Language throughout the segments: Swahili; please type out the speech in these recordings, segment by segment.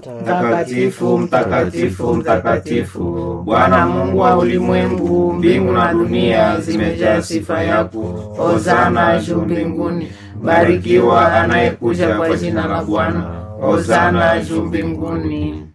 Mtakatifu, mtakatifu, mtakatifu, Bwana Mungu wa ulimwengu, mbingu na dunia zimejaa sifa yako. Hosana juu mbinguni. Barikiwa anayekuja kwa jina la Bwana. Hosana juu mbinguni.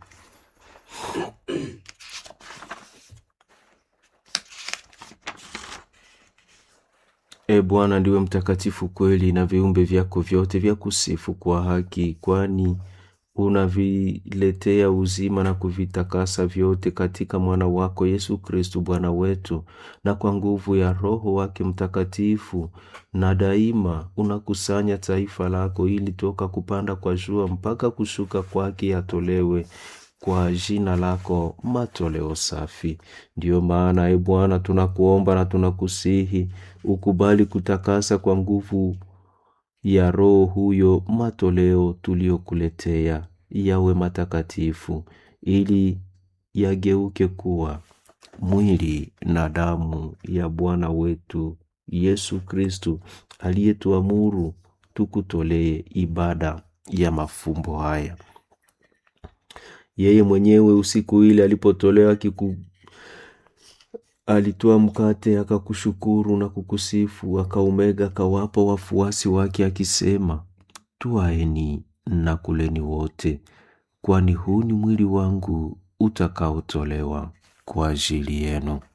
E Bwana, ndiwe mtakatifu kweli, na viumbe vyako vyote vya kusifu kwa haki, kwani unaviletea uzima na kuvitakasa vyote katika mwana wako Yesu Kristu Bwana wetu, na kwa nguvu ya Roho wake Mtakatifu, na daima unakusanya taifa lako, ili toka kupanda kwa jua mpaka kushuka kwake yatolewe kwa jina lako matoleo safi. Ndiyo maana e Bwana, tunakuomba na tunakusihi ukubali kutakasa kwa nguvu ya Roho huyo matoleo tuliyokuletea yawe matakatifu, ili yageuke kuwa mwili na damu ya Bwana wetu Yesu Kristu, aliyetuamuru tukutolee ibada ya mafumbo haya. Yeye mwenyewe usiku ile alipotolewa kiku alitoa mkate akakushukuru na kukusifu, akaumega akawapa wafuasi wake akisema, twaeni na kuleni wote, kwani huu ni mwili wangu utakaotolewa kwa ajili yenu.